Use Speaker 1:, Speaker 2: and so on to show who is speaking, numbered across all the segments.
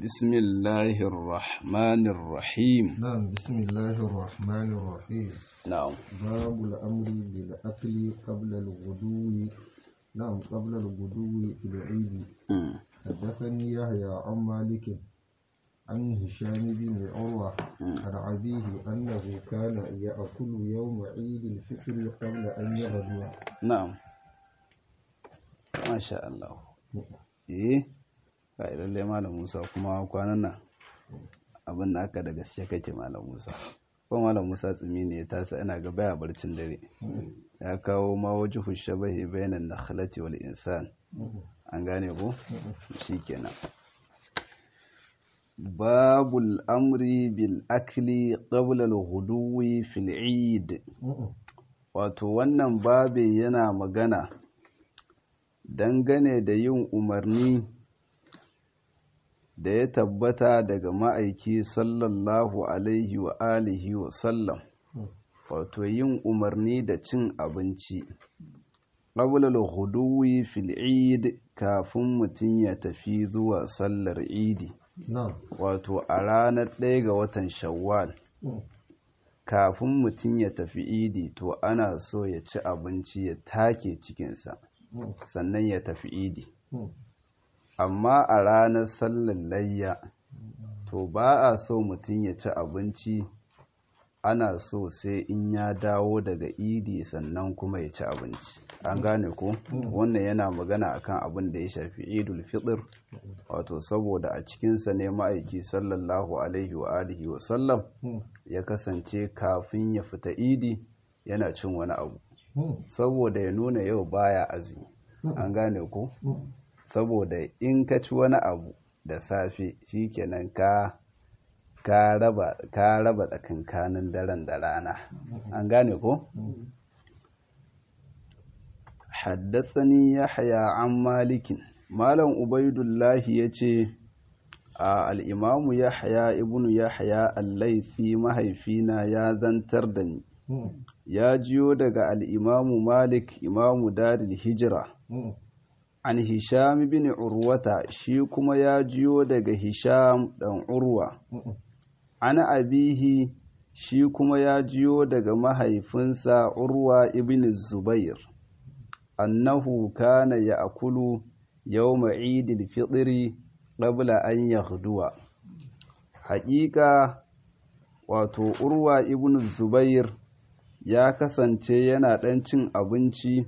Speaker 1: بسم الله الرحمن الرحيم
Speaker 2: نعم بسم الله الرحمن الرحيم
Speaker 1: نعم
Speaker 2: باب الأمر بالأكل قبل الغدو نعم قبل الغدو في العيد
Speaker 1: مم.
Speaker 2: حدثني يحيى عن مالك عن هشام بن عروة عن أبيه أنه كان يأكل يوم عيد الفطر قبل أن يغدو
Speaker 1: نعم ما شاء الله eh ga lalle malam Musa kuma kwanan nan abin da aka da gaske kake malam Musa ko malam Musa tsimi ne ya tasa ina ga baya barcin dare ya kawo ma wajhu shabahi bainan nakhlati wal insan an gane ko shikenan babul amri bil akli qabla al ghuduwi fil eid wato wannan babe yana magana dangane da yin umarni da ya tabbata daga ma'aiki sallallahu alaihi wa alihi wa sallam wato yin umarni da cin abinci ƙabular huduwi fil eid kafin mutum ya tafi zuwa sallar idi
Speaker 2: نعم
Speaker 1: wato a ranar ɗaya ga watan shawwal kafin mutum ya tafi idi to ana so ya ci abinci ya take cikinsa sannan ya tafi idi amma a ranar sallar layya to ba a so mutum ya ci abinci ana so sai in ya dawo daga idi sannan kuma ya ci abinci an gane ko wannan yana magana akan abin da ya shafi idul fitr wato saboda a cikinsa ne ma'aiki sallallahu alaihi wa alihi wa sallam ya kasance kafin ya fita idi yana cin wani abu saboda ya nuna yau baya azumi an gane ko saboda in ka ci wani abu da safe shikenan ka ka raba ka raba tsakankanin daren da rana an gane ko haddathani yahya an malikin malam ubaidullahi yace a al-imamu yahya ibnu yahya al-laitsi mahaifina ya zantar da ni ya jiyo daga al-imamu malik imamu daril hijra an hisham bin urwata shi kuma ya jiyo daga hisham dan urwa an abihi shi kuma ya jiyo daga mahaifinsa urwa ibn zubair annahu kana ya'kulu yawma idil fitri qabla an yaghduwa haƙiƙa wato urwa ibn zubair ya kasance yana ɗan cin abinci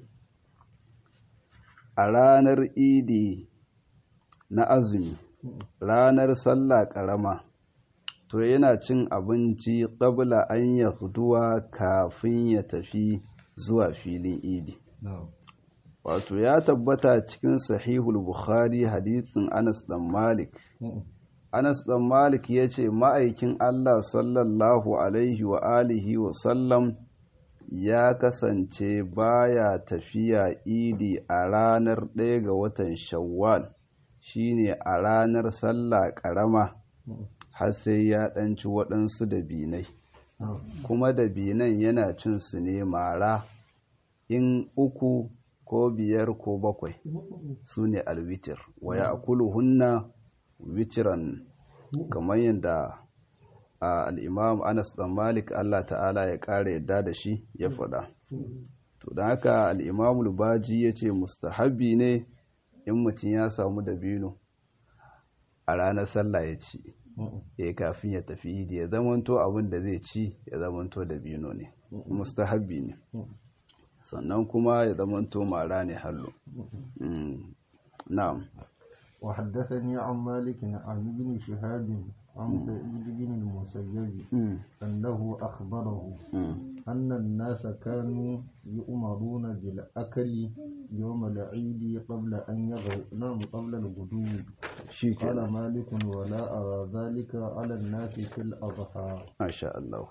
Speaker 1: a ranar idi na azumi ranar sallah ƙarama to yana cin abinci ƙabla an ya huduwa kafin ya tafi zuwa filin idi
Speaker 2: نعم
Speaker 1: wato ya tabbata cikin sahihul bukhari hadithin anas dan malik anas dan malik ya ce ma'aikin allah sallallahu alaihi wa alihi wa sallam ya kasance baya tafiya idi a ranar ɗaya ga watan shawwal shine a ranar sallah ƙarama har sai ya ɗanci waɗansu dabinai kuma dabinan yana cin su ne mara in uku ko biyar ko bakwai su ne alwitir wa ya hunna witiran kamar yadda al'imam anas dan malik allah ta'ala ya ƙara yadda da shi ya faɗa to don haka al'imam lubaji ya ce mustahabi ne in mutum ya samu dabino a ranar sallah ya ci ya kafin ya tafi idi ya zamanto abin da zai ci ya zamanto dabino ne mustahabi ne sannan kuma ya zamanto mara ne hallo na'am
Speaker 2: وحدثني عن مالك عن ابن شهاب عن سعيد بن المسيب أنه أخبره أن الناس كانوا يؤمرون بالأكل يوم العيد قبل أن يغنم قبل الغدو قال مالك ولا أرى ذلك على الناس في الأضحى
Speaker 1: ما شاء الله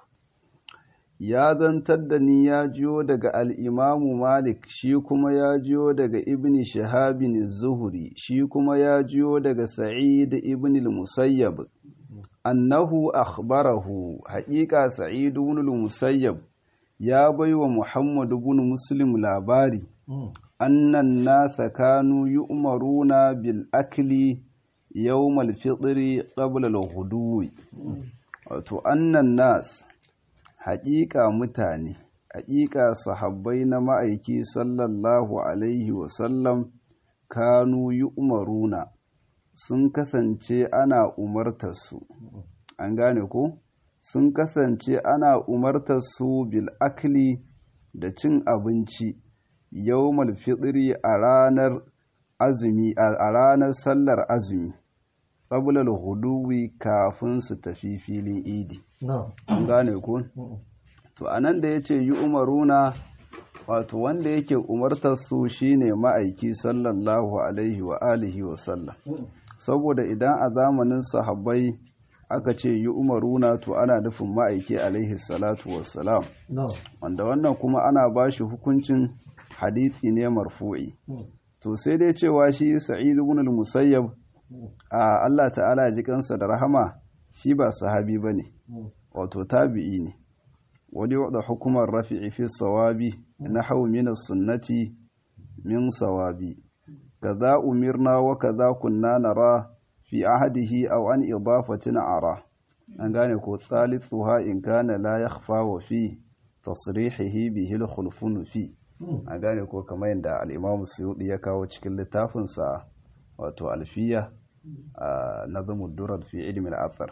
Speaker 1: ya zantar da ni ya jiyo daga al'imamu Malik, shi kuma ya jiyo daga Ibn Shahabin Zuhuri, shi kuma ya jiyo daga Sa'id Ibn Musayyab, annahu akhbarahu haƙiƙa Sa'id Ibn Musayyab ya bai wa Muhammadu bin Muslim labari, annan nasa kanu yi umaruna bil akli yawmal fitri qabla al-ghuduwi wato annan nas haƙiƙa mutane haƙiƙa sahabbai na ma'aiki sallallahu alaihi wasallam kanu yi umaruna sun kasance ana umartarsu an gane ko sun kasance ana umartarsu bil akli da cin abinci yawmal fitri a ranar azumi a ranar sallar azumi qabla al-huduwi kafin su tafi filin idi an gane ko to anan da yace yi umaruna wato wanda yake umartar su shine ma'aiki sallallahu alaihi wa alihi wa sallam saboda idan a zamanin sahabbai aka ce yi umaruna to ana nufin ma'aiki alaihi salatu wassalam wanda wannan kuma ana ba shi hukuncin hadithi ne marfu'i to sai dai cewa shi sa'id ibn al-musayyab a Allah ta'ala ji kansa da rahama shi ba sahabi bane wato tabi'i ne wani wadda hukumar rafi'i fi sawabi nahwu min as-sunnati min sawabi kaza umirna wa kaza kunna nara fi ahadihi aw an idafatin ara an gane ko thalithuha in kana la yakhfa wa fi tasrihihi bihi al-khulfun fi an gane ko kamar yadda al-imam suyuti ya kawo cikin littafin sa wato alfiya a nazamud durar fi ilmi al-athar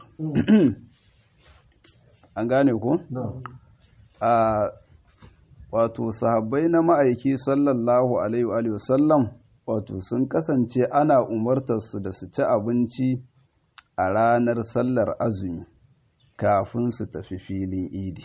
Speaker 1: an gane ko a wato sahabbai na ma'aiki sallallahu alaihi wa sallam wato sun kasance ana umartarsu da su ci abinci a ranar sallar azumi kafin su tafi filin idi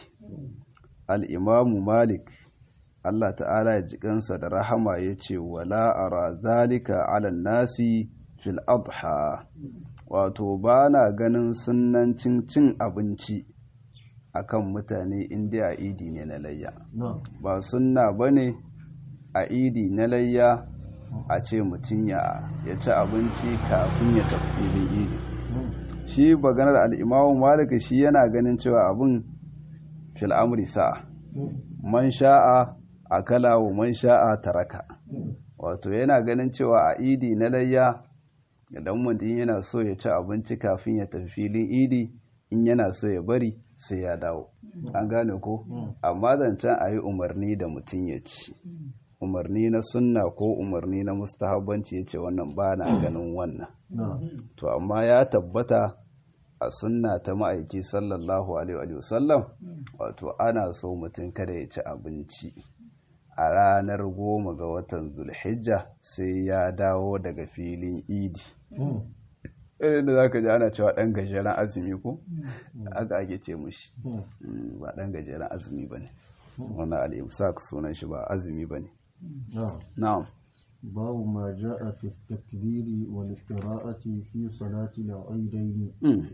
Speaker 1: al'imamu malik allah ta'ala ya jikansa da rahama ya ce wala ara zalika ala nasi fil adha wato ba na ganin sunancin cin abinci akan mutane inda a idi ne na layya ba sunna ba ne a idi na layya a ce mutum ya ci abinci kafin ya tafi filin idi shi baganar al'imamu malika shi yana ganin cewa abin fil'amuri sa'a man sha'a a kala wa man sha'a taraka wato yana ganin cewa a idi na layya idan mutum yana so ya ci abinci kafin ya tafi filin idi in yana so ya bari sai ya dawo an gane ko amma zancen a yi umarni da mutum ya ci umarni na sunna ko umarni na mustahabbanci ya ce wannan ba na ganin wannan to amma ya tabbata a sunna ta ma'aiki sallallahu alaihi wasallam wato ana so mutum kada ya ci abinci a ranar goma ga watan zulhijja sai ya dawo daga filin idi irin da za ka ji ana cewa ɗan gajeren azumi ko aka ake ce mushi ba ɗan gajeren azumi ba ne wannan al'imsak sunan shi ba azumi ba ne na'am
Speaker 2: babu ma ja'a fi takbiri wal qira'ati fi salati al-aidain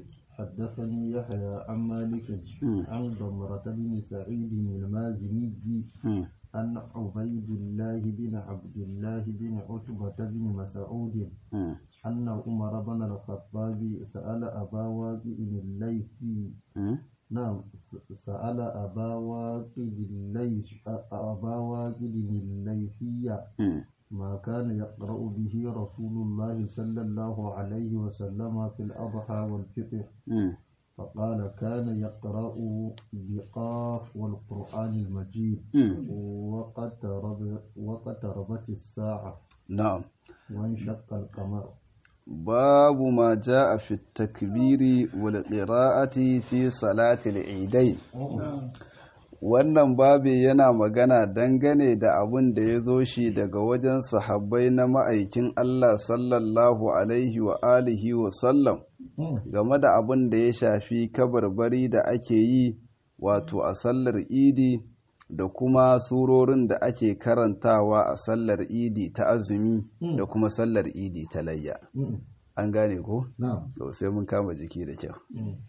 Speaker 2: حدثني يحيى عن مالك عن ضمرة بن سعيد المازني عن عبيد الله بن عبد الله بن عتبة بن مسعود أن عمر بن الخطاب سأل أبا واقد الليثي نعم سأل أبا واقد الليث أبا واقد الليثية ما كان يقرأ به رسول الله صلى الله عليه وسلم في الأضحى والفطر فقال كان يقرأ بقاف والقرآن المجيد وقترب وقتربت الساعة
Speaker 1: نعم
Speaker 2: وانشق القمر
Speaker 1: باب ما جاء في التكبير والقراءة في صلاة العيدين wannan babi yana magana dangane da abin da ya zo shi daga wajen sahabbai na ma'aikin Allah sallallahu alaihi wa alihi wa sallam game da abin da ya shafi kabarbari da ake yi wato a sallar idi da kuma surorin da ake karantawa a sallar idi ta azumi da kuma sallar idi ta layya an gane ko? sai mun kama jiki da kyau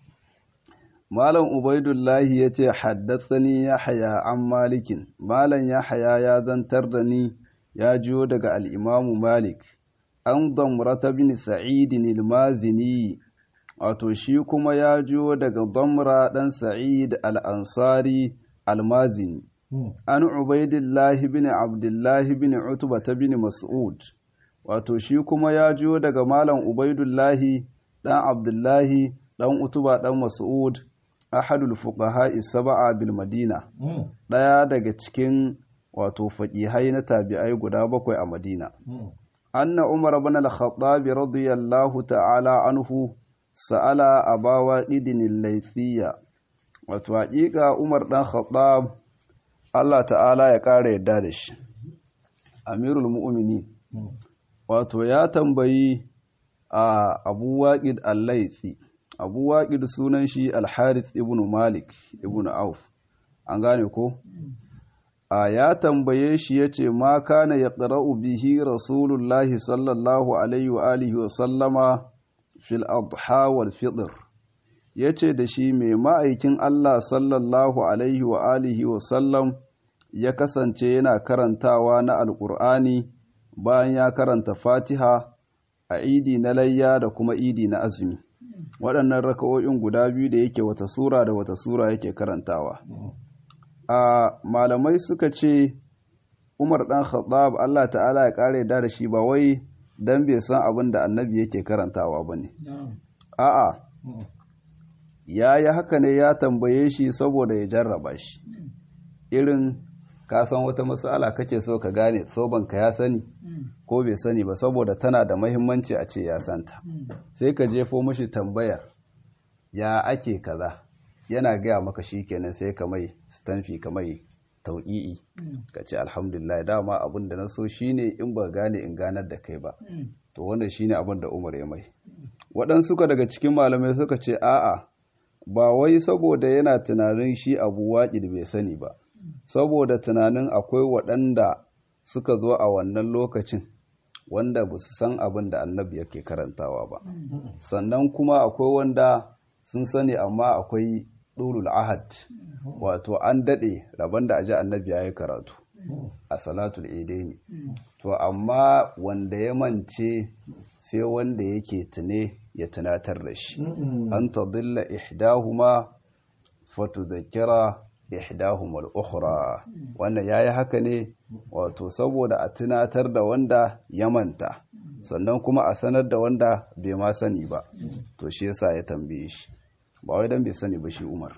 Speaker 1: Malam Ubaidullahi ya ce, Haddasani ya haya an malikin, Malam ya haya ya zantar da ni ya jiyo daga al'imamu Malik, an damrata bin Sa'idin ilmazini, wato shi kuma ya jiyo daga damra ɗan Sa'id al'ansari almazini, an Ubaidullahi bin Abdullahi bin Utubata bin Mas'ud, wato shi kuma ya jiyo daga malam ubaidullahi dan abdullahi dan utuba dan mas'ud ahadul fuqaha sab'a bil madina daya daga cikin wato faqihai na tabi'ai guda bakwai a madina anna umar ibn al-khattab radiyallahu ta'ala anhu sa'ala abawa idin al-laythiyya wato haƙiƙa umar dan khattab Allah ta'ala ya ƙara yadda da shi amirul mu'minin wato ya tambayi a abu waƙid al-laythi abu waƙid sunan shi al-harith ibn malik ibn auf an gane ko a ya tambaye shi ya ce ma kana ya ƙara'u bihi rasulullahi sallallahu alaihi wa alihi wa sallama fil adha wal fitr ya ce da shi mai ma'aikin Allah sallallahu alaihi wa alihi wa sallam ya kasance yana karantawa na alƙur'ani bayan ya karanta fatiha a idi na layya da kuma idi na azumi waɗannan raka'o'in guda biyu da yake wata sura da wata sura yake karantawa a malamai suka ce umar ɗan khattab Allah ta'ala ya ƙare da da shi ba wai don bai san abin da annabi yake karantawa ba ne a'a ya yi haka ne ya tambaye shi saboda ya jarraba shi irin ka san wata matsala kake so ka gane sobanka ya sani ko bai sani ba saboda tana da mahimmanci a ce ya santa sai ka jefo mashi tambayar ya ake kaza yana gaya maka shi kenan sai ka mai stamfi ka mai tau'i'i ka ce alhamdulillah dama abin da na so shine in ba gane in ganar da kai ba to wannan shine abin da umar ya mai waɗansu ka daga cikin malamai suka ce a'a ba wai saboda yana tunanin shi abu waƙi bai sani ba saboda tunanin akwai waɗanda suka zo a wannan lokacin wanda ba su san abin da annabi yake karantawa ba sannan kuma akwai wanda sun sani amma akwai ɗulul ahad wato an daɗe rabon da aji annabi ya yi karatu a salatul ne. to amma wanda ya mance sai wanda yake tune ya tunatar da shi an ta dilla ihdahuma fatudhakkira ihdahuma al-ukhra wannan yayi haka ne wato saboda a tunatar da wanda ya manta sannan kuma a sanar da wanda bai ma sani ba to shi yasa ya tambaye shi ba wai dan bai sani ba shi Umar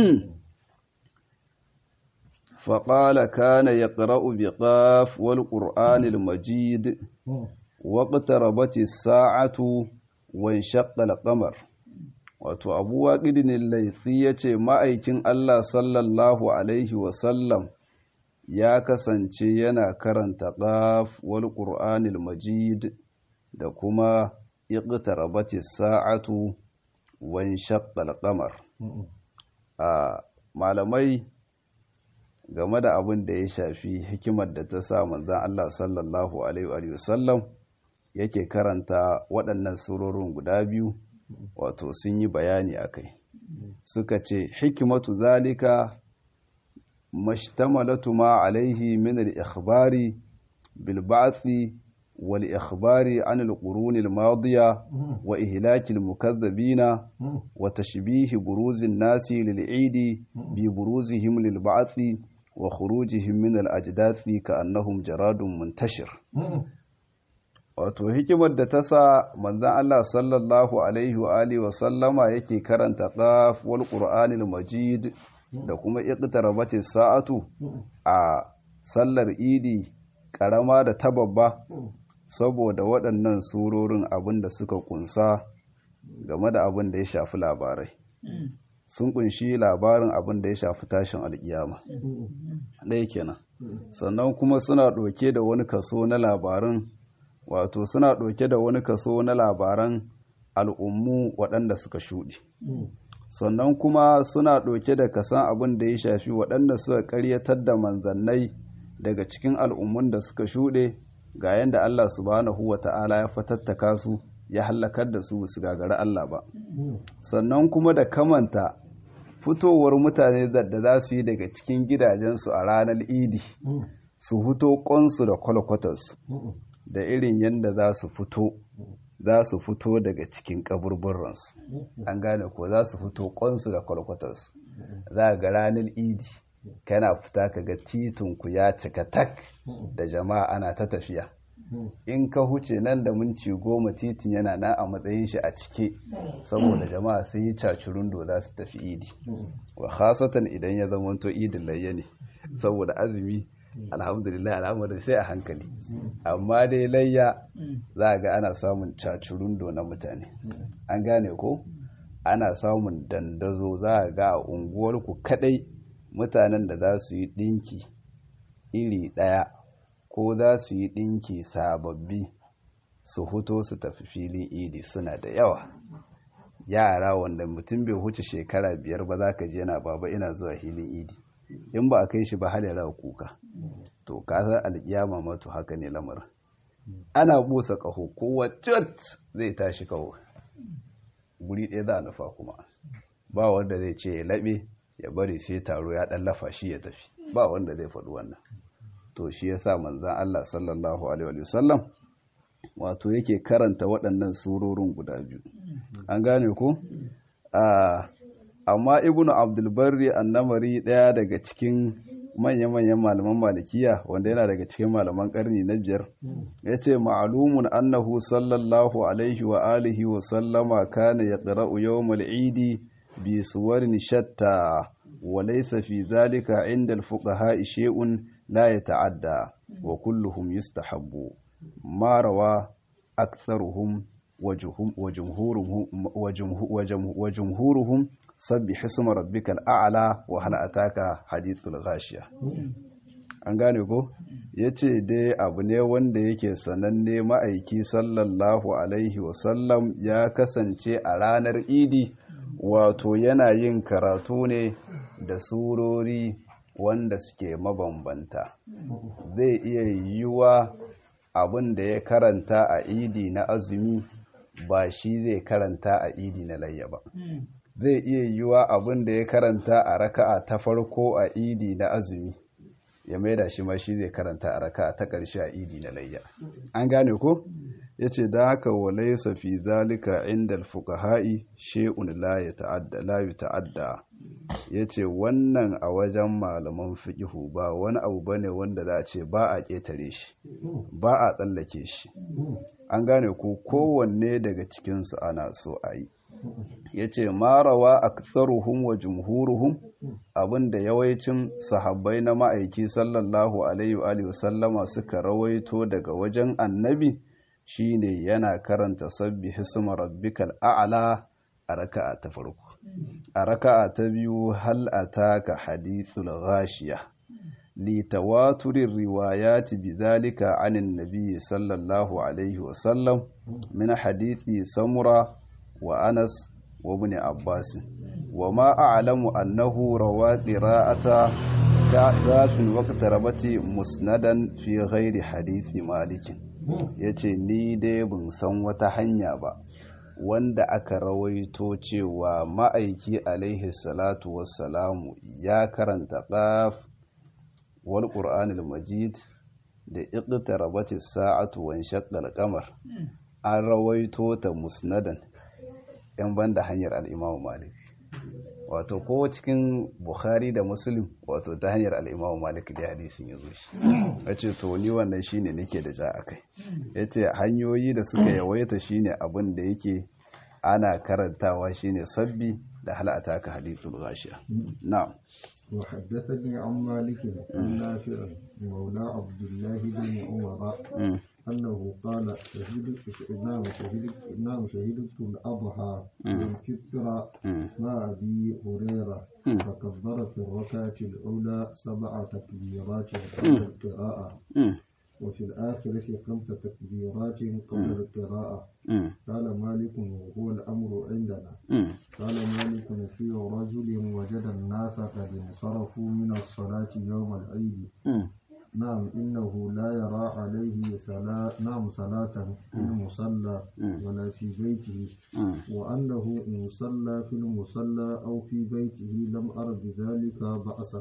Speaker 1: فقال كان يقرأ بقاف والقرآن المجيد واقتربت الساعة وانشق القمر wato abu waƙidin laifi ya ce ma'aikin Allah sallallahu Alaihi wasallam ya kasance yana karanta ƙaf wal ƙur'anil majid da kuma iqtarabati sa'atu wan shaqqal qamar a malamai game da abin da ya shafi hikimar da ta sa manzon Allah sallallahu alaihi wasallam yake karanta waɗannan surorin guda biyu wato sun yi bayani a kai suka ce hikimatu zalika mashtamalatu ma alaihi min al-ikhbari bil ba'thi wal ikhbari an al-qurun al-madiya wa ihlaki al-mukaththibina wa tashbih buruz an-nasi lil-eid bi buruzihim lil ba'thi wa khurujihim min al-ajdathi ka'annahum jaradun muntashir wato hikimar da ta sa manzan Allah sallallahu alaihi wa alihi wa sallama yake karanta qaf wal qur'anil majid da kuma iqtarabati sa'atu a sallar idi karama da ta babba saboda waɗannan surorin abin da suka kunsa game da abin da ya shafi labarai sun kunshi labarin abin da ya shafi tashin alkiyama ɗaya kenan sannan kuma suna ɗauke da wani kaso na labarin wato suna ɗauke da wani kaso na labaran al'ummu waɗanda suka shuɗe sannan kuma suna ɗauke da kasan abin da ya shafi waɗanda suka ƙaryatar da manzannai daga cikin al'ummun da suka shuɗe ga yadda Allah subhanahu wa ta'ala ya fatattaka su ya hallakar da su su gagari Allah ba sannan kuma da kamanta fitowar mutane da za su yi daga cikin gidajensu a ranar idi su fito ƙonsu da kwalkwatarsu da irin yadda za su fito za su fito daga cikin kaburburansu an gane ko za su fito ƙonsu da kwalkwatarsu za ga ranar idi kana fita ka ga titinku ya cika tak da jama'a ana ta tafiya in ka huce nan da minci goma titin yana na a matsayin shi a cike saboda jama'a sun yi cacurundo za su tafi idi wa khasatan idan ya zama to idin layya ne saboda azumi alhamdulillah al'amarin sai a hankali amma dai layya za ga ana samun cacurundo na mutane an gane ko ana samun dandazo za ga a unguwarku kadai mutanen da za su yi dinki iri daya ko za su yi dinki sababbi su huto su tafi filin idi suna da yawa yara wanda mutum bai huce shekara biyar ba za ka je na baba ina zuwa filin idi in ba a kai shi ba halera kuka to kasar alkiyama mato haka ne lamarin ana busa kaho kowa cut zai tashi kaho guri ɗaya za a nufa kuma ba wanda zai ce ya laɓe ya bari sai taro ya ɗan lafa shi ya tafi ba wanda zai faɗi wannan to shi ya sa manzan Allah sallallahu alaihi wasallam wato yake karanta waɗannan surorin guda biyu an gane ku amma ibnu abdulbarri annamari ɗaya daga cikin manya-manyan malaman malikiya wanda yana daga cikin malaman karni na biyar ya ce ma'alumun annahu sallallahu alaihi wa alihi wa sallama kana ya ƙira'u yawmal idi bi suwarin shatta wa laysa fi zalika inda al-fuqaha shay'un la yata'adda wa kulluhum yustahabbu ma rawa aktharuhum wa jumhuruhum sabbi hisma rabbikal a'la wa hal ataka hadithul ghashiya an gane ko yace dai abu ne wanda yake sananne ma'aiki sallallahu alaihi wasallam ya kasance a ranar idi wato yana yin karatu ne da surori wanda suke mabambanta zai iya yiwuwa abin da ya karanta a idi na azumi ba shi zai karanta a idi na layya ba zai iya yiwuwa abin da ya karanta a raka'a ta farko a idi na azumi ya maida shi ma shi zai karanta a raka'a ta ƙarshe a idi na layya an gane ko ya ce da haka walaisa fi zalika inda alfuqaha'i shay'un la yata'adda la yata'adda ya ce wannan a wajen malaman fiƙihu ba wani abu bane wanda za a ce ba a ƙetare shi ba a tsallake shi an gane ko kowanne daga cikinsu ana so a yi ya ce marawa a tsaruhun wa jumhuruhun abinda yawancin sahabbai na ma'aiki sallallahu alaihi wa sallama suka rawaito daga wajen annabi shine yana karanta sabbi hisma rabbikal a'la a raka'a ta farko a raka'a ta biyu hal ataka hadithul ghashiya li tawaturir riwayati bidhalika anin nabiy sallallahu alaihi wa sallam min hadithi samura wa anas wa ibn abbas wa ma a'lamu annahu rawa qira'ata kafin waqtarabati musnadan fi ghairi hadithi malikin yace ni dai ban san wata hanya ba wanda aka rawaito cewa ma'aiki alaihi salatu wassalamu ya karanta qaf wal qur'anil majid da iqtarabati sa'atu wan shaqqal qamar an rawaito ta musnadan yan banda hanyar al-imam malik wato ko cikin bukhari da muslim wato ta hanyar al-imam malik da hadisin yazo shi yace to ni wannan shine nake da ja akai yace hanyoyi da suka yawaita shine abin da yake ana karantawa shine sabbi da halata ka hadithul ghashiya na'am
Speaker 2: وحدثني عن مالك عن نافع مولى عبد الله بن عمر أنه قال شهدت نعم شهدت نعم شهدت الأضحى والفطر مع أبي هريرة فكبر في الركعة الأولى سبع تكبيرات قبل القراءة وفي الآخرة خمس تكبيرات قبل القراءة قال مالك وهو الأمر عندنا قال مالك في رجل وجد الناس قد انصرفوا من الصلاة يوم العيد نعم إنه لا يرى عليه صلاة نعم صلاة في المصلى ولا في بيته وأنه إن صلى في المصلى أو في بيته لم أر بذلك بأسا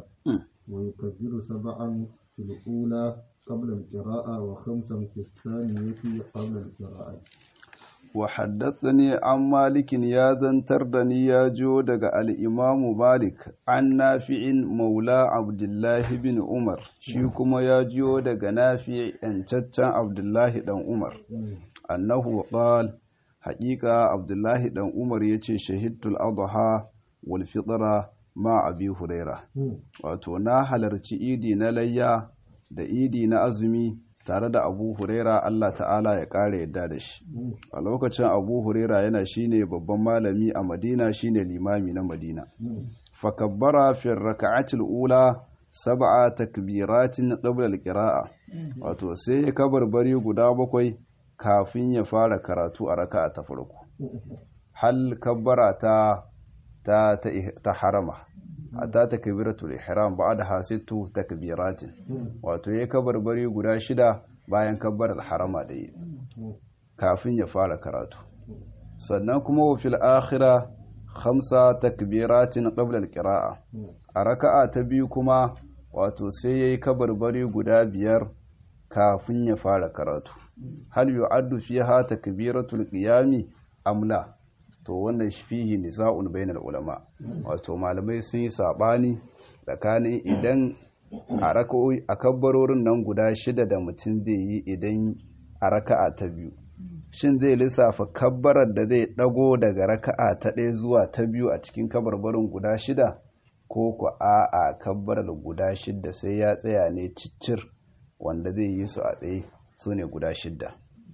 Speaker 2: ويكبر سبعا في الأولى قبل القراءة وخمسا في الثانية قبل القراءة
Speaker 1: wa haddathani an malikin ya zantar da ni ya jo daga al'imamu malik an nafi'in maula abdullahi bin umar shi kuma ya jiyo daga nafi yancaccen abdullahi dan umar annahu qal haƙiƙa abdullahi dan umar ya ce shahidtul adha wal fitra ma abi huraira wato na halarci idi na layya da idi na azumi tare da abu huraira Allah ta'ala ya ƙara yadda da shi a lokacin abu huraira yana shine babban malami a madina shine limami na madina fakabbara fi raka'atil ula sab'a takbiratin qabla al-qira'a wato sai ya kabarbari guda bakwai kafin ya fara karatu a raka'a ta farko hal kabbara ta ta ta harama hatta takbiratul ihram ba'da hasittu takbiratin wato yayi kabarbari guda shida bayan kabbarar harama da yi kafin ya fara karatu sannan kuma wa fil akhira khamsa takbiratin qabla al-qira'a a raka'a ta biyu kuma wato sai yayi kabarbari guda biyar kafin ya fara karatu hal yu'addu fiha takbiratul qiyami amla to wannan fihi nisa'un bainal ulama wato malamai sun yi sabani tsakanin idan a raka'o'i a kabbarorin nan guda shida da mutum zai yi idan a raka'a ta biyu shin zai lissafa kabbarar da zai dago daga raka'a ta ɗaya zuwa ta biyu a cikin kabarbarin guda shida ko ku a'a kabbarar guda shida sai ya tsaya ne ciccir wanda zai yi su a ɗaya su ne guda shida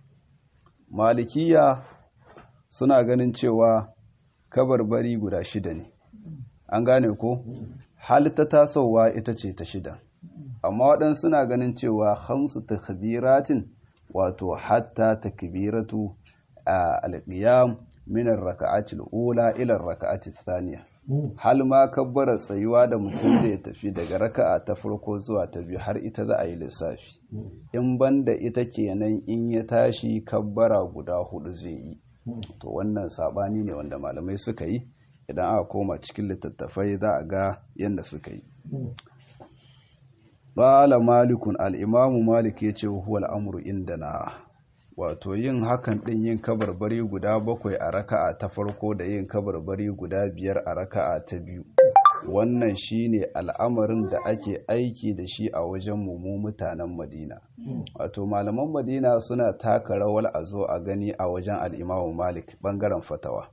Speaker 1: malikiya suna ganin cewa kabarbari guda shida ne an gane ko halitta tasowa ita ce ta shida amma waɗansu suna ganin cewa hamsu takbiratin wato hatta takbiratu a alƙiyam minar raka'atil ula ila raka'atil thaniya hal ma kabbara tsayuwa da mutum da ya tafi daga raka'a ta farko zuwa ta biyu har ita za a yi lissafi in banda ita kenan in ya tashi kabbara guda hudu zai yi to wannan sabani ne wanda malamai suka yi idan aka koma cikin littattafai za a ga yadda suka yi Bala malikun al'imamu malik ya ce huwa al'amuru inda na wato yin hakan ɗin yin kabarbari guda bakwai a raka'a ta farko da yin kabarbari guda biyar a raka'a ta biyu wannan shine al'amarin da ake aiki da shi a wajen mu mutanen madina wato malaman madina suna taka rawar a zo a gani a wajen al'imamu malik ɓangaren fatawa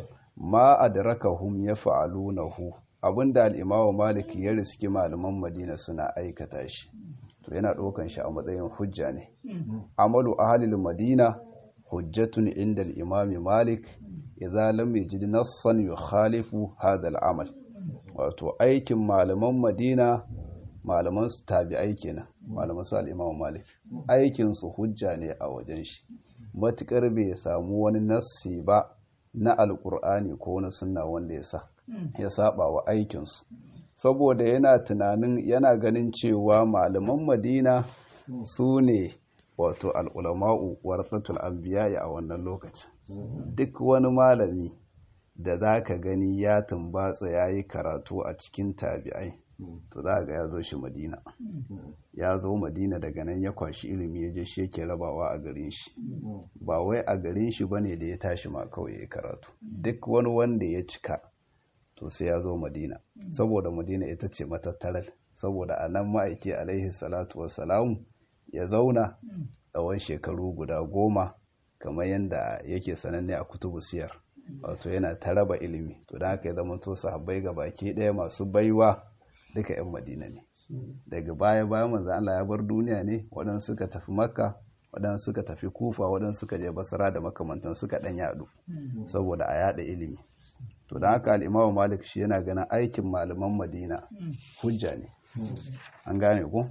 Speaker 1: ma adrakahum ya fa'alunahu abinda al'imamu malik ya riski malaman madina suna aikata shi to yana ɗaukan shi a matsayin hujja ne amalu ahalil madina hujjatun inda al'imami malik idza lam yajid nassan yukhalifu hadha al'amal wato aikin malaman madina malaman su tabi'ai kenan malaman su al'imamu malik aikin su hujja ne a wajen shi matukar bai samu wani nassi ba na alkur'ani ko na sunna wanda ya sa ya saba wa aikinsu saboda yana tunanin yana ganin cewa malaman madina su ne wato al'ulama'u warsatul anbiya a wannan lokacin duk wani malami da za ka gani ya tumbatsa ya yi karatu a cikin tabi'ai to za ga ya zo shi madina ya zo madina daga nan ya kwashi ilimi ya je shi yake rabawa a garin shi ba wai a garin shi bane da ya tashi ma kawai ya karatu duk wani wanda ya cika to sai ya zo madina saboda madina ita ce matattarar saboda a nan ma'aiki alaihi salatu wassalamu ya zauna tsawon shekaru guda goma kamar yadda yake sananne a kutubu siyar wato yana ta raba ilimi to da haka ya zama to sahabbai ga baki ɗaya masu baiwa duka 'yan madina ne daga baya bayan manzan Allah ya bar duniya ne waɗansu suka tafi makka waɗansu suka tafi kufa waɗansu suka je basara da makamantan suka ɗan yaɗu saboda a yaɗa ilimi to da haka al'imamu malik shi yana ganin aikin malaman madina hujja ne an gane ku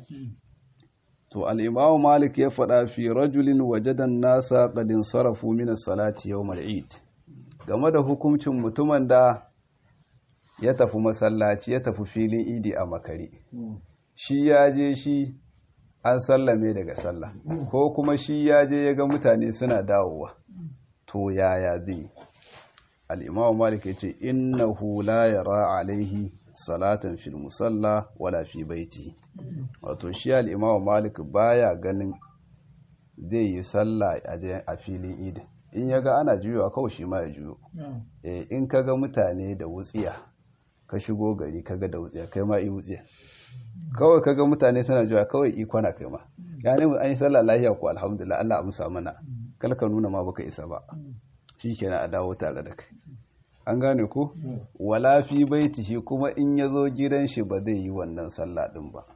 Speaker 1: to al'imamu malik ya faɗa fi rajulin wajadan nasa ƙadin sarrafu mina salati yau mal'id game da hukuncin mutumin da ya tafi masallaci ya tafi filin idi a makare shi ya je shi an sallame daga sallah ko kuma shi ya je ya ga mutane suna dawowa to yaya zai al'imamu malik ya ce innahu la yara alaihi salatan fil musalla wala fi baiti wato shi al'imamu malik baya ganin zai yi sallah a filin idi in ya ga ana juyowa kawai shi ma ya juyo in ka ga mutane da wutsiya ka shigo gari ka ga da wutsiya kai ma yi wutsiya kawai ka ga mutane suna juya kawai ikona kai ma ya ne an yi sallah lahiya ko alhamdulillah Allah amsa mana kal ka nuna ma baka isa ba shikenan a dawo tare da kai an gane ko wala fi baitihi kuma in ya zo gidan shi ba zai yi wannan sallah din ba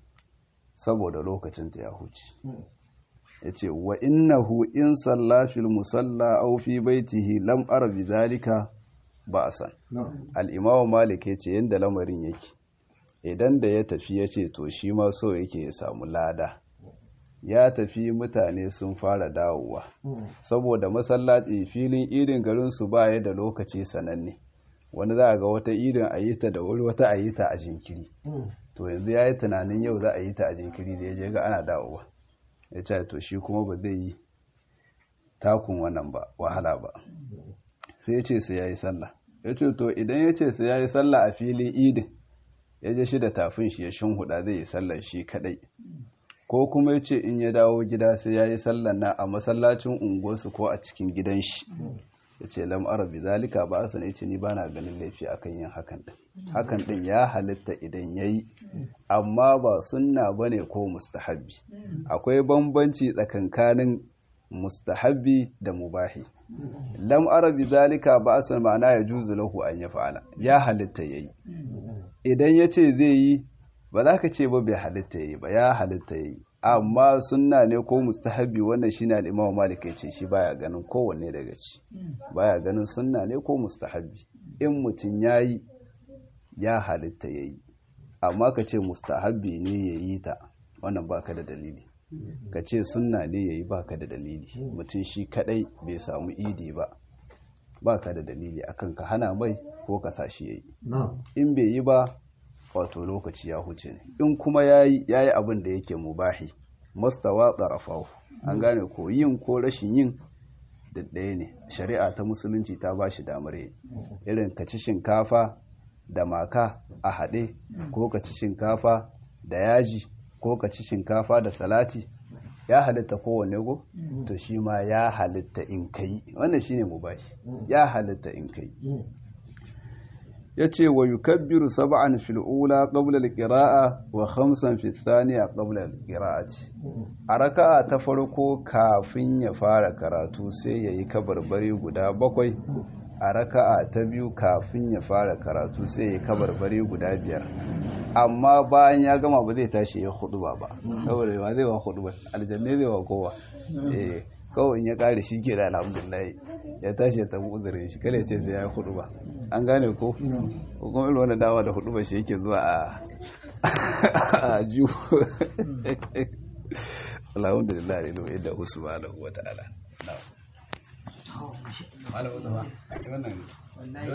Speaker 1: saboda lokacin ta ya huce ya ce wa innahu in salla fil musalla aw fi baitihi lam ara bi zalika ba'san al-imam malik yace yanda lamarin yake idan da ya tafi yace to shi ma so yake ya samu lada ya tafi mutane sun fara dawowa saboda masallaci filin idin garin su baya da lokaci sananne wani za a ga wata idin a yi ta da wuri wata a yi ta a jinkiri to yanzu ya yi tunanin yau za a yi ta a jinkiri da ya je ga ana dawowa ya ce to shi kuma ba zai yi takun wannan ba wahala ba sai ya ce sai ya yi sallah ya ce to idan ya ce sai ya yi sallah a filin idin ya je shi da tafin shi ya huda zai yi sallar shi kadai ko kuma ya ce in ya dawo gida sai ya yi sallar na a masallacin unguwarsu ko a cikin gidan shi ya ce lam arabi zalika ba a sani ce ni ba na ganin laifi akan yin hakan din hakan din ya halitta idan ya yi amma ba sunna ba ne ko mustahabbi akwai bambanci tsakankanin mustahabbi da mubahi lam arabi zalika ba a san ma'ana ya juzu lahu an ya fa'ala ya halitta ya yi idan ya ce zai yi ba za ka ce ba bai halitta ya yi ba ya halitta ya yi amma sunna ne ko mustahabi wannan shine al-Imam Malik yace shi baya ganin kowanne daga ci baya ganin sunna ne ko mustahabi in mutun yayi ya halitta yayi amma ka ce mustahabi ne yayi ta wannan baka da dalili ka ce sunna ne yayi baka da dalili mutun shi kadai bai samu idi ba baka da dalili akan ka hana mai ko ka sashi yayi in bai yi ba wato lokaci ya huce ne in kuma yayi yayi abin da yake mubahi mustawa tsarafahu an gane ko yin ko rashin yin da ɗaya ne shari'a ta musulunci ta ba shi damar yi irin ka ci shinkafa da maka a haɗe ko ka ci shinkafa da yaji ko ka ci shinkafa da salati ya halitta kowane go to shi ma ya halitta in kai wannan shine mubahi ya halitta in kai ya ce wa yukabbiru sab'an fil ula qabla al-qira'a wa khamsan fi thaniya qabla al-qira'ati a raka'a ta farko kafin ya fara karatu sai yayi kabarbari guda bakwai a raka'a ta biyu kafin ya fara karatu sai yayi kabarbari guda biyar amma bayan ya gama ba zai tashi ya huduba ba saboda ba zai wa huduba aljanne zai wa kowa eh kawai in ya kare shi ke da alhamdulillah ya tashi ya tabi uzurin shi kale ce sai ya yi huduba an gane ko ko kuma irin wani dawa da hudu ba shi yake zuwa a a jiwo alhamdulillah ne lo yadda usmanu wa ta'ala na'am